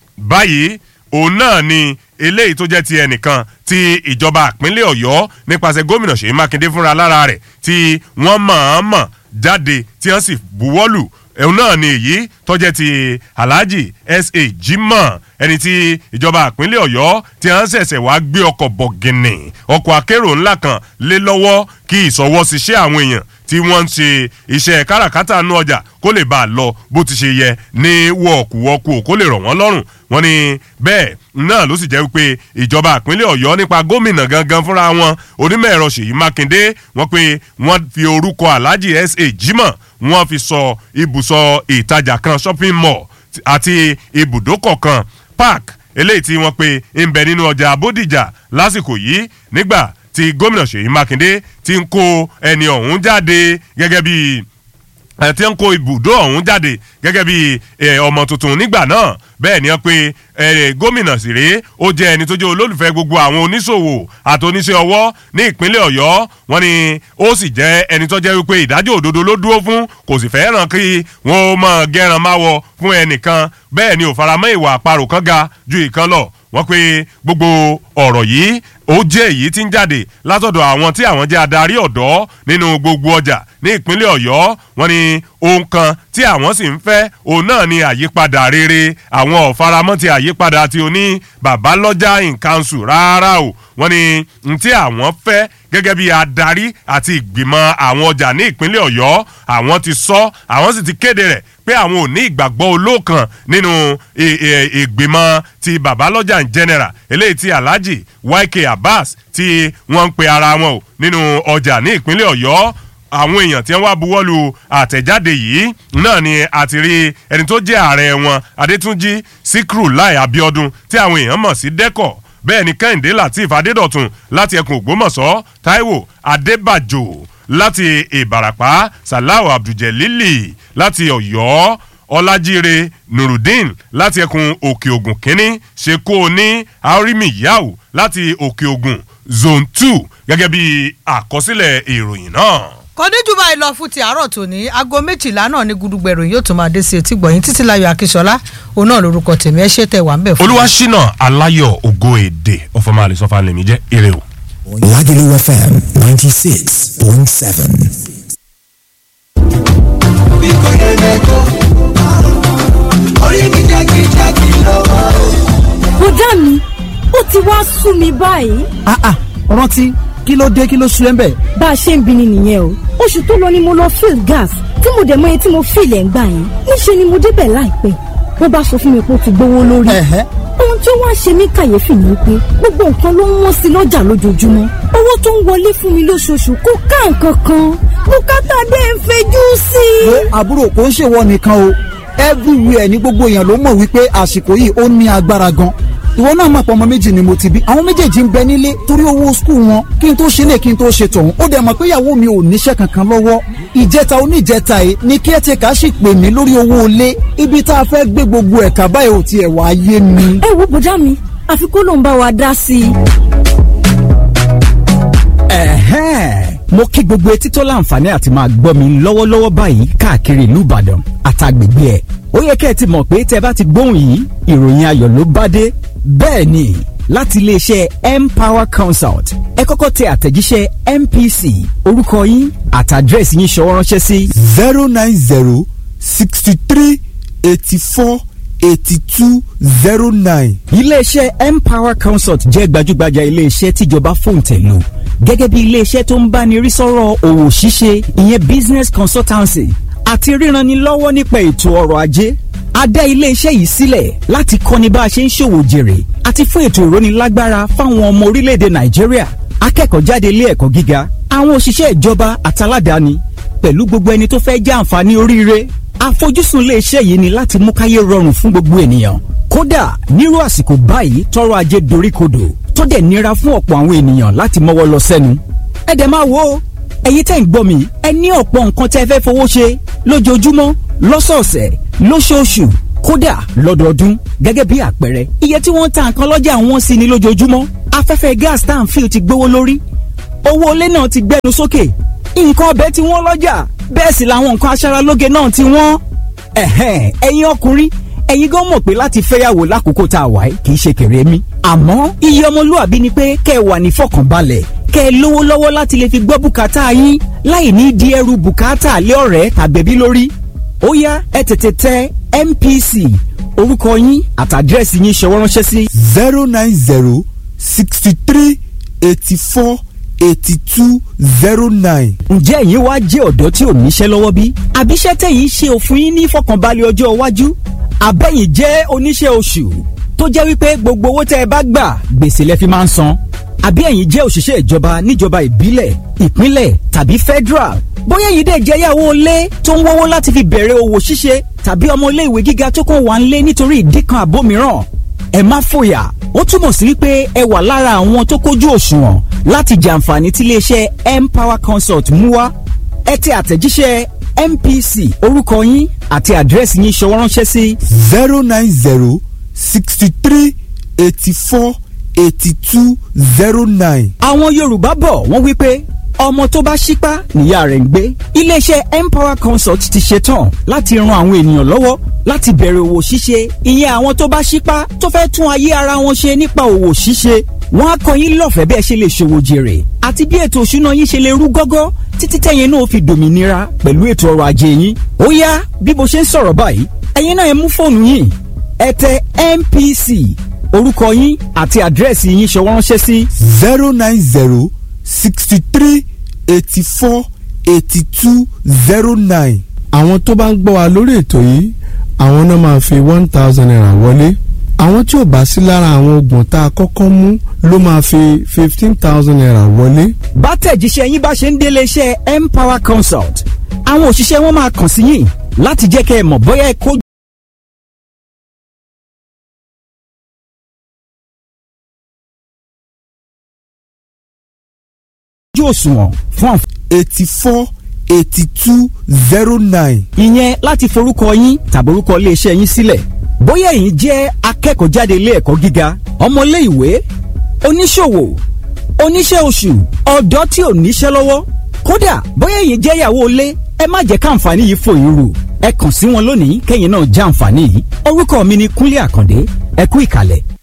báyìí òun náà ni eléyìí tó jẹ́ ti ẹnìkan tí ìjọba ìpínlẹ̀ ọ̀yọ́ nípasẹ̀ gómìnà ṣèyí mákindé fúnra lára rẹ̀ tí wọ́n mọ̀-ọ́n-mọ̀ jáde tí wọ́n sì buwọ́lù ẹ̀hún náà ni èyí tọ́jẹ́ ti alhaji sa jimoh ẹni tí ìjọba ìpínlẹ̀ ọ̀yọ́ tí wọ́n ṣẹ̀ṣẹ̀ wá gbé ọkọ̀ bọ̀gìnì ọkọ̀ akérò ńlá kan lé lọ́wọ́ kí ìsọwọ́síṣẹ́ àwọn èèyàn tí wọ́n ń ṣe iṣẹ́ káràkátà nú ọjà kó lè bá a lọ bó ti ṣe yẹ ní wọ̀ọ̀kùwọ̀kù kó lè rọ̀ wọ́n lọ́rùn wọ́n ní bẹ́ẹ̀ náà ló sì jẹ́ wípé ìjọba ìpínlẹ̀ ọ̀yọ́ nípa gómìnà gangan fúnra wọn onímọ̀ ẹ̀rọ ṣèyí mákindé wọ́n pé wọ́n fi orúkọ alhaji sa jimoh wọ́n fi sọ ibùsọ̀ ìtajà kan shopping mall àti ibùdókọ̀ kan park eléyìí tí wọ́n pe ń bẹ nínú ọjà abódìjà lásìkò yìí nígbà tí gómìnà ṣèyí mákindé ti ń kó ẹni ọ̀hún jáde gẹ́gẹ́ bíi tí ń kó ibùdó ọ̀hún jáde gẹ́gẹ́ bí ọmọ tuntun nígbà náà bẹ́ẹ̀ ni wọ́n pe gómìnà sì rèé ó jẹ́ ẹni tó jẹ́ olólùfẹ́ gbogbo àwọn oníṣòwò àti oníṣẹ́ ọwọ́ ní ìpínlẹ̀ ọ̀yọ́ wọn ni ó sì jẹ́ ẹni tó jẹ́ wípé ìdájọ́ òdodo ló dúró fún kò sì fẹ́ràn kí wọ́n mọ̀ gẹ́ràn máwọ fún ẹnìkan bẹ́ẹ̀ ni ò faramọ́ ìwà àparò kan ga ju ìkan lọ wọ́n pe gbogbo ọ̀rọ̀ yìí ó jẹ́ èyí tí ń jáde látọ̀dọ̀ àwọn tí àwọn jẹ́ adarí ọ̀dọ́ nínú gbogbo ọjà ní ìpínlẹ̀ ọ̀yọ́ wọn ni ohun kan tí àwọn sì ń fẹ́ òun náà ni àyípadà rere àwọn ọ̀faramọ́ ti àyípadà tí o ní babalọ́jà in council rárá o wọn ni n tí àwọn fẹ́ gẹ́gẹ́ bí adarí àti ìgbìmọ̀ àwọn ọjà ní ìpínlẹ̀ ọ̀yọ́ àwọn ti sọ àwọn sì ti kéde rẹ̀ pé àwọn ò ní ìgbàgbọ́ olóòkan nínú ìgbìmọ̀ ti babalọ́jà in general eléyìí ti alhaji yk abbas tí wọ́n ń pe ara wọn o nínú ọjà ní ìpínlẹ̀ ọ̀yọ́ àwọn èèyàn tí wọ́n wá buwọ́lu àtẹ̀jáde yìí náà ni àti rí ẹni tó jẹ́ ààrẹ wọn adétúnjì síkírù láì abiodun tí àwọn èèyàn mọ̀ sí dẹ́kọ̀ bẹ́ẹ̀ ni kẹ́hìndé latif adédọ̀tun láti ẹkùn ògbómọ̀ṣọ́ taiwo adébàjò láti ìbàràpá salau abdulgelili láti ọ̀yọ́ ọlájíire nurudeen láti ẹkùn òkè ògùn kínní ṣekú ní arimi yau láti òkè ògùn zone two gẹ́gẹ́ bí àkọsílẹ̀ ìròyìn náà kò ní jù báyìí lọ fún ti àárọ̀ tòní aago méjìlá náà ní gudugbẹ̀rù yóò tún máa dé sí etí gbọ̀yìn títí láyọ̀ akíṣọlá òun náà lorúkọ tèmi ẹ ṣe tẹ̀ wá ń bẹ̀ fún mi. olúwaṣínà aláyọ̀ ògo èdè ọ̀fọ̀mọ́ àlè sọ́fà lèmi jẹ́ ire o. Lagelu FM 96.7. bí kò yẹ mẹ́kọ́ orí mi jákèjádé lọ́wọ́. bùdá mi ó ti wá sú mi báyìí. ah ah rántí kí ló dé kí ló sú ẹ ń bẹ̀. bá a ṣe ń bini nìyẹn o oṣù tó lọ ni mo lọ fill gas tí mo dẹ̀ mọ iye tí mo fill ẹ̀ ń gbà yẹn níṣẹ́ ni mo débẹ̀ láìpẹ́ wọ́n bá sọ fún mi pé ó ti gbówó lórí. ohun tí ó wá ṣe mí kàyéfì ni pé gbogbo nǹkan ló ń wọ́n sí lọ́jà lójoojúmọ́ owó tó ń wọlé fún mi lóṣooṣù kò ká nǹkan kan bùkátà dé ń fejú sí i. wo àbúrò kò ń ṣèwọ nìkan o everywhere ní gbogbo èèyàn ló mọ̀ wípé àsìkò yìí ó ní agbára gan ìwọ náà mọ̀ pé ọmọ méjì ni mo ti bí àwọn méjèèjì ń bẹ nílé torí owó skul wọn kí n tó ṣe lè kí n tó ṣe tọ̀hún ó dẹ̀ mọ̀ pé ìyàwó mi ò níṣẹ́ kankan lọ́wọ́ ìjẹta oníjẹta yìí ni caretaker sì pè mí lórí owó ilé ibi tá a fẹ́ gbé gbogbo ẹ̀ka báyìí ò tiẹ̀ wá yé mi. ẹ wo bùdá mi àfi kó ló ń bá wa dá sí i. ẹ̀hẹ́n mo kí gbogbo etí tó láǹfààní àti máa gbọ́ mi lọ́wọ́lọ́wọ́ báyìí káàkiri ìlú ìbàdàn àtàgbègbè ẹ̀ ó yẹ kẹ́ ẹ ti mọ̀ pé tẹ́ bá ti gbóhùn yìí ìròyìn ayọ̀ ló bá dé bẹ́ẹ̀ ni láti iléeṣẹ́ empower consult ẹ kọ́kọ́ tẹ àtẹ̀jíṣẹ́ mpc orúkọ yín àtàdírẹ́sì yín ṣọwọ́ ránṣẹ́ sí. zero nine zero sixty three eighty four eighty two zero nine. iléeṣẹ́ empower consult jẹ́ gbajúgbajà iléeṣẹ́ tíjọba fòǹtẹ̀ lò gẹ́gẹ́ bí iléeṣẹ́ tó ń báni rí sọ́rọ̀ òwò ṣíṣe ìyẹn business consultancy àti ríranni lọ́wọ́ nípa ètò ọrọ̀ ajé a dá iléeṣẹ́ yìí sílẹ̀ láti kọ́ni bá a ṣe ń ṣòwò jèrè àti fún ètò ìrónilágbára fáwọn ọmọ orílẹ̀-èdè nàìjíríà akẹ́kọ̀ọ́ jáde ilé ẹ̀kọ́ gíga àwọn òṣìṣẹ́ ìjọba àtàládàáni pẹ̀lú gbogbo ẹni tó fẹ́ jẹ́ àǹfààní oríire àfojúsùn iléeṣẹ́ yìí ni láti mú káyé rọrùn fún gbogbo ènìyàn kódà nírú àsìkò báyìí tọrọ ajé doríkodò tó dẹ̀ nira fún ọ̀pọ̀ àwọn ènìyàn láti mọ́wọ́ lọ sẹ́nu ẹ dẹ̀ máa wo ẹ̀yin tẹ́ ń gbọ́ mi ẹ ní ọ̀pọ̀ nǹkan tẹ́ fẹ́ fowó ṣe lójoojúmọ́ lọ́sọ̀ọ̀sẹ̀ lóṣooṣù kódà lọ́dọọdún gẹ́gẹ́ bí àpẹẹrẹ iye tí wọ́n ń ta nǹkan lọ́jà wọn sí ni lójoojúmọ́ afẹ́fẹ́ gas tá à ń fi ti gbówó lórí owó ilé náà ti gbẹnu sókè nǹkan ọbẹ̀ tí wọ́n lọ́jà bẹ́ẹ̀ sì làwọn nǹkan aṣaralóge náà ti wọ́n ẹ̀hẹ́n ẹ̀yin ọkùnrin ẹ̀yin gan mọ̀ pé láti fẹ́yàwó lákòókò tá a wà yìí kì í ṣe kéré mi àmọ́ iye ọmọlúwàbí ni pé kẹ́ ẹ wà ní fọkànbalẹ̀ kẹ́ ẹ lówó lọ́wọ́ láti lè fi gbọ́ bùkátà yín láì ní di ẹrù bùkátà lé ọ̀rẹ́ tàbẹ̀bí lórí ó yá ẹ tètè tẹ mpc orúkọ yín àtàdírẹ́sì yín ṣọwọ́ ránṣẹ́ sí. zero nine zero sixty three eighty four eighty two zero nine. ǹjẹ́ ẹ̀yin wá jẹ́ ọ̀dọ́ tí ò níṣẹ́ lọ́wọ́ bí? àbíṣẹ́ tẹ̀yìn ṣe òfin yín ní fọkànbalẹ̀ ọjọ́ iwájú? àbẹ̀yìn jẹ́ oníṣẹ́ oṣù tó jẹ́ wípé gbogbo owó tẹ́ ẹ bá gbà gbèsè lẹ fi máa ń san? àbí ẹ̀yin jẹ́ òṣìṣẹ́ ìjọba níjọba ìbílẹ̀ ìpínlẹ̀ tàbí federal? bóyá ẹ̀yin dẹ̀ jẹ́ yàwó ilé tó ń wọ́wọ́ láti fi bẹ̀rẹ̀ òwò ṣíṣe tàbí ọmọ ilé ìwé gíga tó kàn wá ń lé nítorí ìdí kan àbó mìíràn ẹ má fòyà ó túmọ̀ sí wípé ẹ wà lára àwọn tó kójú òṣùwọ̀n láti jàǹfààní tí iléeṣẹ́ empower consult mú wá ẹ tẹ àtẹ̀jíṣẹ́ mpc orúkọ yín àti àdírẹ́sì yín ṣọwọ́ ránṣẹ́ sí. zero nine zero sixty three eighty four eighty two zero nine. àwọn yorùbá bọ̀ wọ́n wí pé ọmọ tó bá ṣípá níyà rẹ̀ ń gbé iléeṣẹ́ empower consult ti ṣetán láti ran àwọn ènìyàn lọ́wọ́ láti bẹ̀rẹ̀ òwò ṣíṣe ìyẹn àwọn tó bá ṣípá tó fẹ́ tún ayé ara wọn ṣe nípa òwò ṣíṣe wọ́n á kọ́ yín lọ́fẹ̀ẹ́ bí ẹ ṣe lè ṣòwò jèrè àti bí ètò òṣùná yín ṣe lè rú gọ́gọ́ títí tẹ̀yin náà fi dòmìnira pẹ̀lú ètò ọrọ̀ ajé yín ó yá bí mo ṣe ń sọ̀rọ̀ báyìí ẹ̀yin náà ẹ mú fóònù yín ẹ tẹ mpc orúkọ yín àti àdírẹ́sì yín ṣọwọ́ ránṣẹ́ sí. zero nine zero sixty three eighty four eighty two zero nine. àwọn tó bá ń gbọ́ wa lórí ètò yìí àwọn náà máa fi one thousand naira wọlé àwọn tí ò bá sí lára àwọn oògùn tá a kọ́kọ́ mú ló máa fi fifteen thousand naira wọlé. bá tẹ̀jíṣẹ́ yín bá ṣe ń délé iṣẹ́ empower consult àwọn òṣìṣẹ́ wọn máa kàn sí yín láti jẹ́ kẹ́ ẹ mọ̀ bóyá ẹ kó ojú òṣùwọ̀n fún àǹfààní. eighty four eighty two zero nine. ìyẹn láti forúkọ yín tàbí orúkọ iléeṣẹ́ yín sílẹ̀ bóyá ẹ̀yin jẹ́ akẹ́kọ̀ọ́ jáde ilé ẹ̀kọ́ gíga ọmọlé ìwé oníṣòwò oníṣẹ́ oṣù ọ̀dọ́ tí ò níṣẹ́ lọ́wọ́ kódà bóyá ẹ̀yin jẹ́ ìyàwó ilé ẹ má jẹ́ káǹfààní yìí fò yín rù ẹ kàn sí wọn lónìí kẹ́yìn náà já àǹfààní yìí orúkọ mi ni Kúnlé Àkàndé ẹ kú ìkàlẹ̀